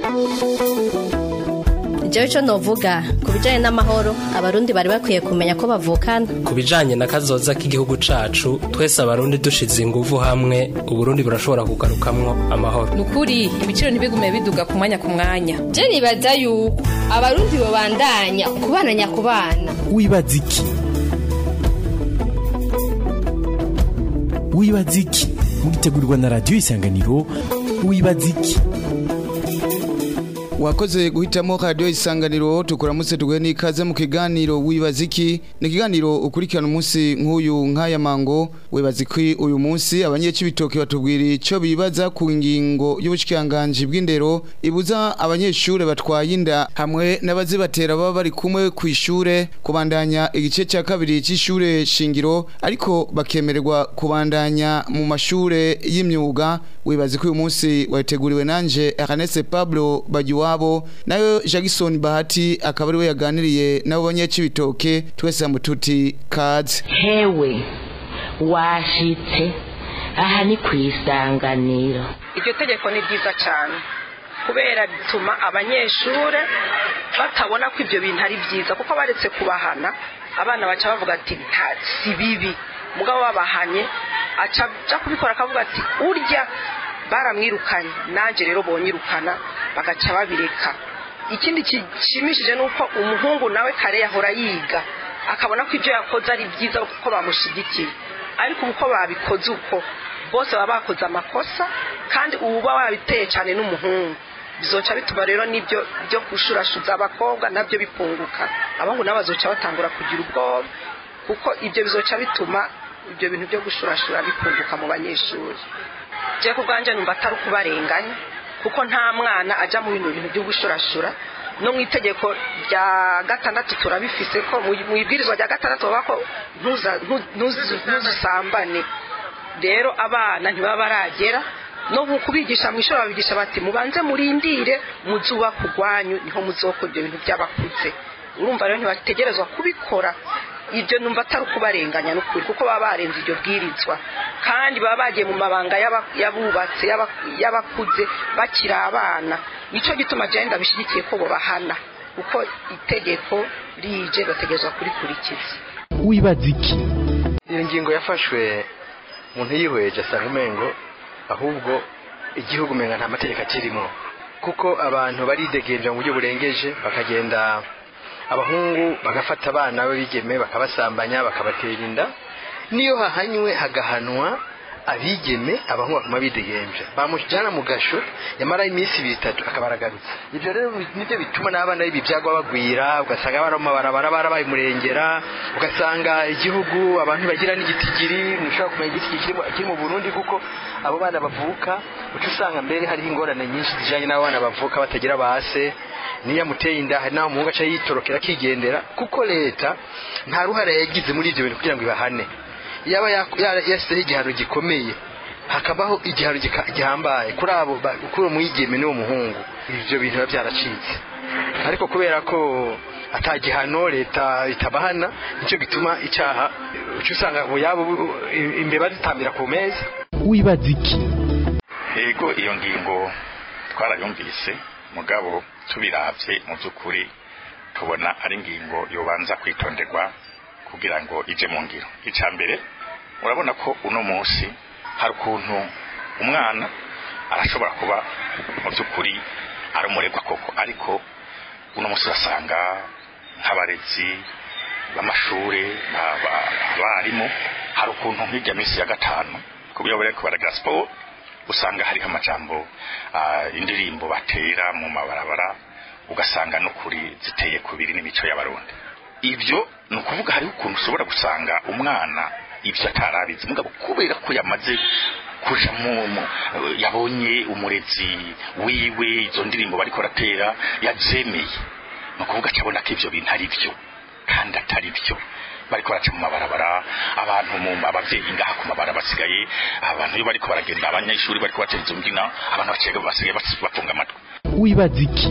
jewe ico novuga ku bijanye n'amahoro abarundi bari bakwiye kumenya ko bavukana ku bijanye na kazoza k'igihugu cacu twese abarundi dushize inguvu hamwe uburundi burashobora kugarukamwo amahoro nukuri ibiciro ntibigume biduga ku mwanya ku mwanya je nibaza yuko abarundi bobandanya kubana nyakubana wibaza iki wibaza iki mugitegurirwa na radiyo isanganiro wibaza iki wakoze guhitamo radiyo isanganiro tukuramutse tuguhe n'ikaze mu kiganiro wibaza iki ni ikiganiro ukurikirana umunsi nk'uyu nk'aya mango wibaza iki uyu munsi abanyecibitoki batubwira icyo bibaza ku ngingo y'ubushyikiranganji bw'indero ibuza abanyeshuri batwaye inda hamwe n'abazibatera baba bari kumwe ku ishure kubandanya igice cya kabiri cy'ishure shingiro ariko bakemererwa kubandanya mu mashure y'imyuga wibaza ko uyu munsi wateguriwe nanje Ernest Pablo Bagiwa wabo nayo Jackson Bahati akaba ari we yaganiriye nabo banyacibitoke twese mututi kaze hewe washitse aha ni ku isanganiro iryo tegeko ni ryiza cyane kubera bituma abanyeshuri batabona ko ibyo bintu ari byiza kuko baretse kubahana abana baca bavuga ati si bibi mugabo babahanye aca kubikora akavuga ati urya baramwirukanye nanjye rero bonyirukana bagaca babireka ikindi gishimishije ni uko umuhungu nawe kare yahora yiga akabona ko ibyo yakoze ari byiza kuko bamushyigikiye ariko uko babikoze uko bose baba bakoze amakosa kandi uba wabiteye cyane n'umuhungu bizoca bituma rero n'ibyo byo gushurashuza abakobwa nabyo bipunguka abahungu nabo bazoca batangura kugira ubwoba kuko ibyo bizoca bituma ibyo bintu byo gushurashura bipunguka mu banyeshuri je ku bwanje numva atari ukubarenganya kuko nta mwana ajya mu bintu bintu byo gushurashura no mu itegeko rya gatandatu turabifise ko mu ibwirizwa rya gatandatu baba ko ntuzusambane rero abana ntibaba baragera no kubigisha mu ishuri babigisha bati mubanze murindire muzuba kugwanyu niho muzokora ibyo bintu by'abakuze urumva rero ntibategerezwa kubikora ibyo numva atari ukubarenganya n'ukuri kuko baba barenze iryo bwirizwa kandi baba bagiye mu mabanga y'abubatse y'abakuze bakiri abana nicyo gituma agenda bishyigikiye ko bahana kuko itegeko rije bategerezwa kurikurikiza wibaza iki iyo ngingo yafashwe umuntu yihweje asanga umengo ahubwo igihugu umenga nta mategeko akirimo kuko abantu baridegenja mu buryo burengeje bakagenda abahungu bagafata abana b'abigeme bakabasambanya bakabatera inda niyo hahanywe hagahanwa abigeme abahungu bakuma bidegenja bamujyana mu gasho yamara iminsi ibiri itatu akabaragarutse ibyo rero nibyo bituma n'abana b'ibyagwa bagwira ugasanga abana mu mabarabara barabaye umurengera ugasanga igihugu abantu bagira n'igitigiri ntushobora kumenya igitigiri kiri mu burundi kuko abo bana bavuka uca usanga mbere hariho ingorane nyinshi zijyanye n'abo bana bavuka batagira base niyo amuteye inda hari n'aho umuhungu aca yitorokera akigendera kuko leta nta ruhare yagize muri ibyo bintu kugira ngo ibahane yaba yashyizeho igihano gikomeye hakabaho igihano gihambaye kuri abo kuri uwo mwigeme n'uwo muhungu ibyo bintu biba byaracitse ariko kubera ko atagihano leta itabahana nicyo gituma icyaha uca usanga yabo imbeba zitambira ku meza wibaza iki yego iyo ngingo twarayumvise mugabo tubiravye mu by'ukuri tubona ari ingingo yobanza kwitonderwa kugira ngo ije mu ngiro icya mbere urabona ko uno munsi hari ukuntu umwana arashobora kuba mu by'ukuri ari umuregwa koko ariko uno munsi urasanga nk'abarezi b'amashuri abarimu hari ukuntu nk'ijya minsi ya gatanu ku buryo bariko baragira siporo usanga hariho amajambo indirimbo batera mu mabarabara ugasanga no kuri ziteye kubiri n'imico y'abarundi ibyo ni ukuvuga hariho ukuntu ushobora gusanga umwana ibyo atarabizi mugabo kubera ko yamaze kuja mu yabonye umurezi wiwe izo ndirimbo bariko baratera yazemeye ni ukuvuga acabona ko ibyo bintu ari byo kandi atari byo bariko baraca mu mabarabara abantu mu abavyeyi ngaha ku mabarabara basigaye abantu iyo bariko baragenda abanyeshuri bariko batera izo mbyina abantu bacega basigaye bafunga amatwi wibaza iki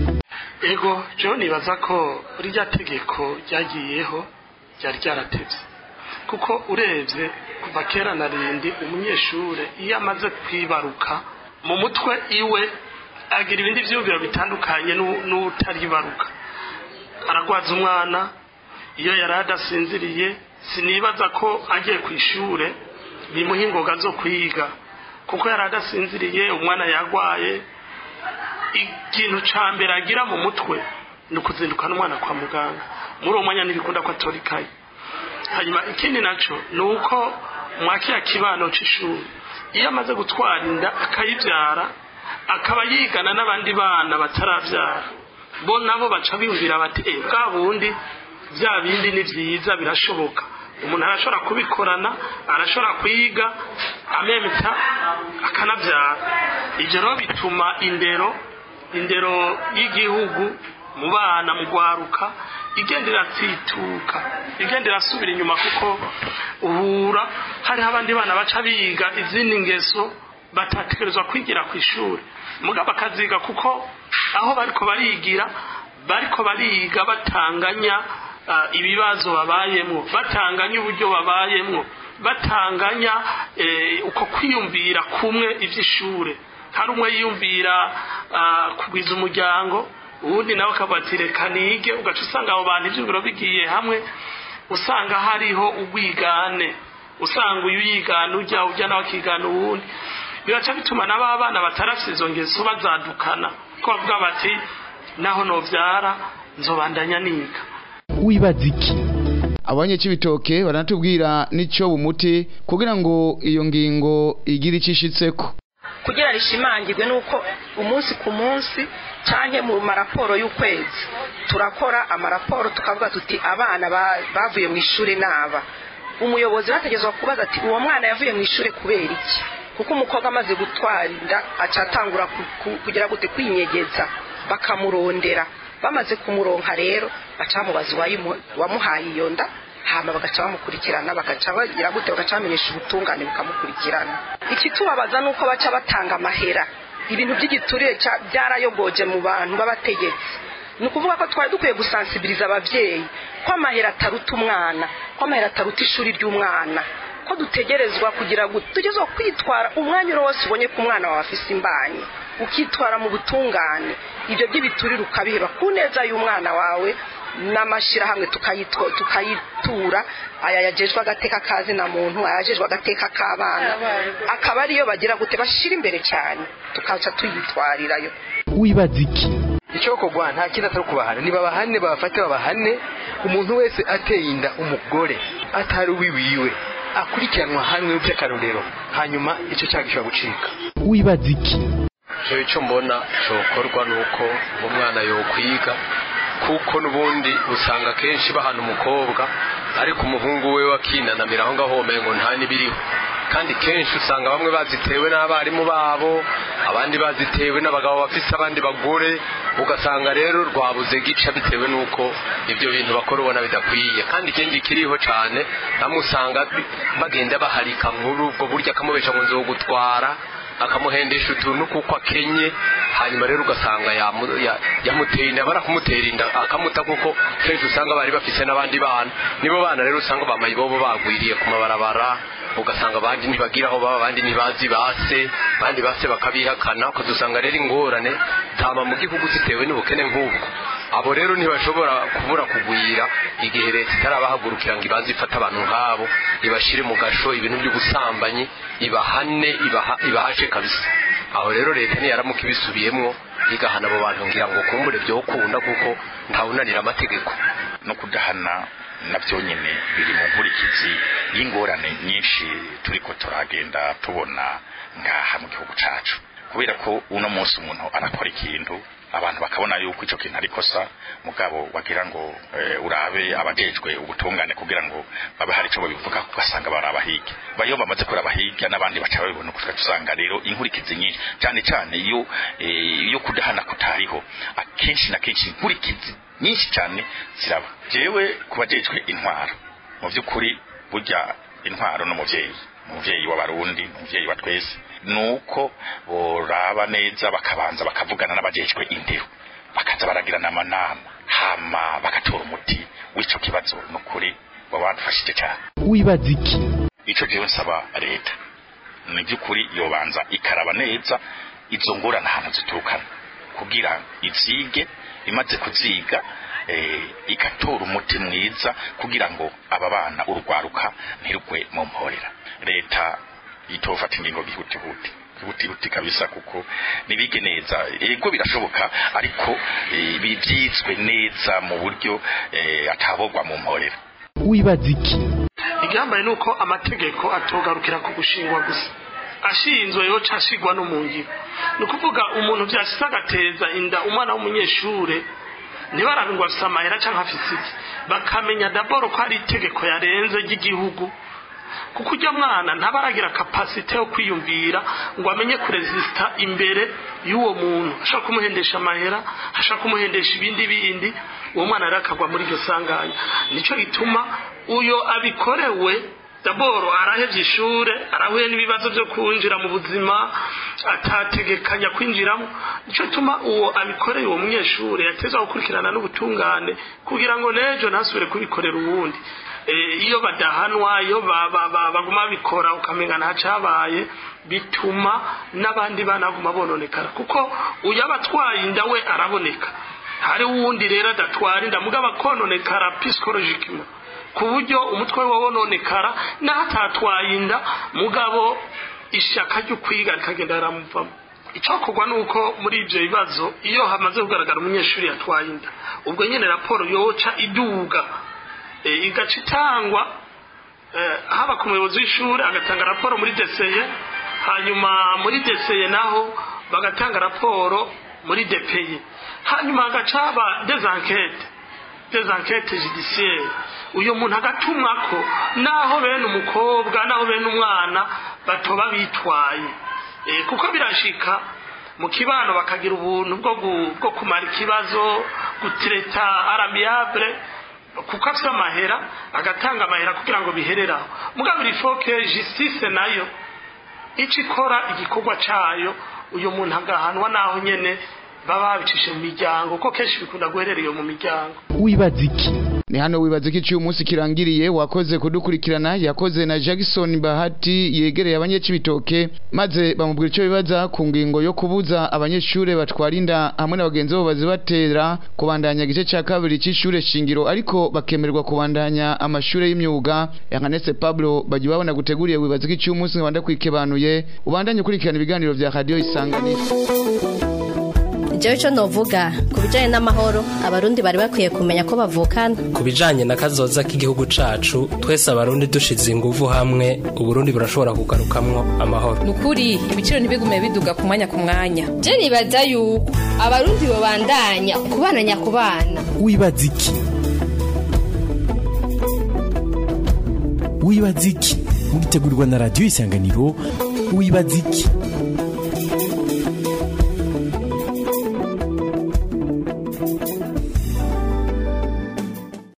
ego jewe nibaza ko rirya tegeko ryagiyeho ryari ryaratevye kuko urebye kuva kera na rindi umunyeshure iyo amaze kwibaruka mu mutwe iwe agira ibindi byiyumviro bitandukanye n'u- n'utaribaruka aragwaza umwana iyo yari adasinziriye sinibaza ko agiye ku ishure bimuha ingoga zo kwiga kuko yari adasinziriye umwana yagwaye ikintu ca mbere agira mu mutwe ni ukuzindukana umwana kwa muganga muri uwo mwanya ntibikunda ko atora ikayi hanyuma ikindi naco ni uko mwakira kibano c'ishuri iyo amaze gutwara inda akayibyara akaba yigana n'abandi bana batarabyara bo nabo baca biyumvira bati eh bwa bundi bya bindi ni byiza birashoboka umuntu arashobora kubikorana arashobora kwiga amemta akanabyara ibyo rero bituma indero indero y'igihugu mu bana mu gwaruka igenda iratsituka igenda irasubira inyuma kuko uhura hariho abandi bana baca biga izindi ngeso batategerezwa kwigira ku ishuri mugabo bakaziga kuko aho bariko barigira bariko bariga batanganya ah, ibibazo babayemwo batanganya uburyo babayemwo batanganya eh, uko kwiyumvira kumwe ivy'ishure hari umwe yiyumvira ah, kugwiza umuryango uwundi nawe akavuga ati reka nige ugaca usanga abo bantu ivyumviro bigiye hamwe usanga hariho ubwigane usanga uyu yigana ujya ujya nawe akigana uwundi biraca bituma n'aba bana batarafise izo ngeso bazadukana ko bavuga bati naho novyara nzobandanya niga wibaza iki abanye cy'ibitoke baranatubwira n'icyo bumuti kugira ngo iyo ngingo igire icyo ishitseko kugira rishimangirwe nuko umunsi ku munsi canke mu maraporo y'ukwezi turakora amaraporo tukavuga tuti abana ba- bavuye mu ishuri naba umuyobozi bategezwa kubaza ati uwo mwana yavuye mu ishuri kubera iki kuko umukobwa amaze gutwara inda aca atangura ku- ku- kugira gute kwinyegeza bakamurondera bamaze kumuronka rero baca bamubaza uwayimu- uwamuhaye iyo nda hama bagaca bamukurikirana bagaca bagira gute bagaca bamenyesha ubutungane bukamukurikirana ikitubabaza ni uko baca batanga amahera ibintu by'igiturire ca- byarayogoje mu bantu b'abategetsi ni ukuvuga ko twari dukwiye gusansibiriza ababyeyi ko amahera ataruta umwana ko amahera ataruta ishuri ry'umwana ko dutegerezwa kugira ngo tugezwa kwitwara umwanya uri wose ubonye ko umwana wawe afise imbanyi ukitwara mu butungane ibyo by'ibiturire ukabiheba ku neza y'umwana wawe n'amashyirahamwe tukayitwa- tukayitura aya yajejwe agateka kazina muntu ayajejwe agateka k'abana akaba ariyo bagira gute bashyira imbere cyane tukaca tuyitwarirayo wibaza iki icyo kogwa nta kindi atari kubahana nibabahane babafate babahane umuntu wese ateye inda umugore atari uwiwiwe akurikiranwa hamwe by'akarorero hanyuma icyo cyaha gishobora gucika wibaza iki jewe icyo mbona cyokorwa ni uko umwana yokwiga kuko n'ubundi usanga kenshi bahana umukobwa ariko umuhungu we wakinanamira aho ngaho ngo nta n'ibiriho kandi kenshi usanga bamwe bazitewe n'abarimu babo abandi bazitewe n'abagabo bafise abandi bagore ugasanga rero rwabuze gica bitewe n'uko ibyo bintu bakora ubona bidakwiye kandi ikindi kiriho cyane bamwe usanga bi- bagenda baharika muri ubwo buryo akamubesha ngo nzogutwara akamuhendesha utuntu kuko akenye hanyuma rero ugasanga yamu- ya- yamuteye inda bara kumutera inda akamuta kuko kenshi usanga bari bafise n'abandi bana nibo bana rero usanga bamaye bobo bagwiriye ku mabarabara ugasanga abandi ntibagira aho baba abandi ntibazi base abandi base bakabihakana ukazusanga rero ingorane zama mu gihugu zitewe n'ubukene nk'ubwo abo rero ntibashobora kubura kugwira igihe leta itarabahagurukira ngo ibanze ifate abantu nk'abo ibashyire mu gasho ibintu by'ubusambanyi ibahane ibaha- ibahashe kabisa aho rero leta niyaramuka ibisubiyemwo igahana abo bantu ngira ngo kumbure byokunda kuko ntawunanira amategeko no kudahana nabyo nyine biri mu nkurikizi y'ingorane nyinshi turiko turagenda tubona ngaha mu gihugu cacu kubera ko uno munsi umuntu arakora ikintu abantu bakabona yuko ico kintu ari kosa mugabo wagira ngo eh, urabe abajejwe ubutungane kugira ngo babe hari ico babivuga ugasanga barabahige bayo bamaze kurabahiga n'abandi baca babibona kuko usanga rero inkurikizi nyinshi cyane cyane iyo eh, iyo kudahana kutariho akenshi na kenshi inkurikizi nyinshi cyane ziraba jewe kubajejwe intwaro mu by'ukuri burya intwaro n'umuvyeyi umuvyeyi w'abarundi umuvyeyi wa twese nuko boraba neza bakabanza bakavugana n'abajejwe indero bakaza baragirana amanama hama bagatora umuti w'ico kibazo nukuri baba badufashije cyane wibaza iki ico jewe nsaba leta ni by'ukuri yobanza ikaraba neza izo ngorane ahantu ziturukana kugira ivyige imaze kuziga eh, igatora umuti mwiza kugira ngo aba bana urwaruka ntirugwe mu mporera leta itofata ingingo gihutihuti gihutihuti kabisa kuko nibige neza ego birashoboka ariko eh, bivyizwe neza mu buryo eh, atabogwa mu mporera wibaza iki igihambaye ni uko amategeko atogarukira ku gushingwa gusa ashinzwe yoca ashigwa no mu ngiro ni ukuvuga umuntu vyashitse agateza inda umwana w'umunyeshure ntibarabe ngo afise amahera canke afise iki bakamenya daboro ko hari itegeko yarenze ry'igihugu kuko ujya mwana ntaba aragira kapasite yo kwiyumvira ngo amenye kurezisita imbere y'uwo muntu ashaka kumuhendesha amahera ashaka kumuhendesha ibindi bindi uwo mwana rero akagwa muri iryo sanganya nicyo gituma uyo abikorewe daboro arahevye ishure arahuye n'ibibazo byo kwinjira mu buzima atategekanya kwinjiramo nicyo gituma uwo abikoreye uwo munyeshure yatezwa gukurikirana n'ubutungane kugira ngo n'ejo ntasubire kubikorera uwundi Eh, iyo badahanwa iyo ba- ba- ba- baguma bikora ukamenga ntacabaye bituma n'abandi bana baguma bononekara kuko uyo aba atwaye inda we araboneka hari uwundi rero adatwara inda mugabo akononekara psychologically ku buryo umutwe we wononekara naho atatwaye inda mugabo ishaka ryo kwiga rikagenda riramuvamo icyokorwa ni uko muri ibyo bibazo iyo hamaze kugaragara umunyeshuri yatwaye inda ubwo nyine raporo yoca iduga eh, igaca itangwa eh, haba ku muyobozi w'ishuri agatanga raporo muri deseye hanyuma muri deseye naho bagatanga raporo muri depeye hanyuma hagaca haba des enquêtes des enquêtes judiciaires uyu muntu agatumwako naho bene umukobwa naho bene umwana batoba bitwaye Eh, kuko birashika mu kibano bakagira ubuntu bwo gu- bwo kumara ikibazo gutireta aramiable kuko afite amahera agatanga amahera kugira ngo bihereraho mugabo irifoke justice nayo ico ikora igikorwa cayo uyu muntu agahanwa naho nyene baba babicishe mu miryango ko kenshi bikunda guherera iyo mu miryango wibaza iki ni hano wibaza ko iciye umunsi kirangiriye wakoze kudukurikirana yakoze na Jackson Bahati yegereye abanyecibitoke maze bamubwira icyo bibaza ku ngingo yo kubuza abanyeshure batwara inda hamwe na bagenzi babo bazibatera kubandanya igice cya kabiri cy'ishure shingiro ariko bakemererwa kubandanya amashure y'imyuga Yanganese Pablo bagiye babona guteguriye wibaza ko iciye umunsi wanda kwikebanuye ubandanye ukurikirana ibiganiro vya radio isanganiro jewe ico novuga ku bijanye n'amahoro abarundi bari bakwiye kumenya ko bavukana ku bijanye na kazoza k'igihugu cacu twese abarundi dushize inguvu hamwe uburundi burashobora kugarukamwo amahoro ni ukuri ibiciro ntibigume biduga ku mwanya ku mwanya je nibaza yuko abarundi bobandanya kubana nyakubana wibaza iki wibaza iki mugitegurirwa na radiyo isanganiro wibaza iki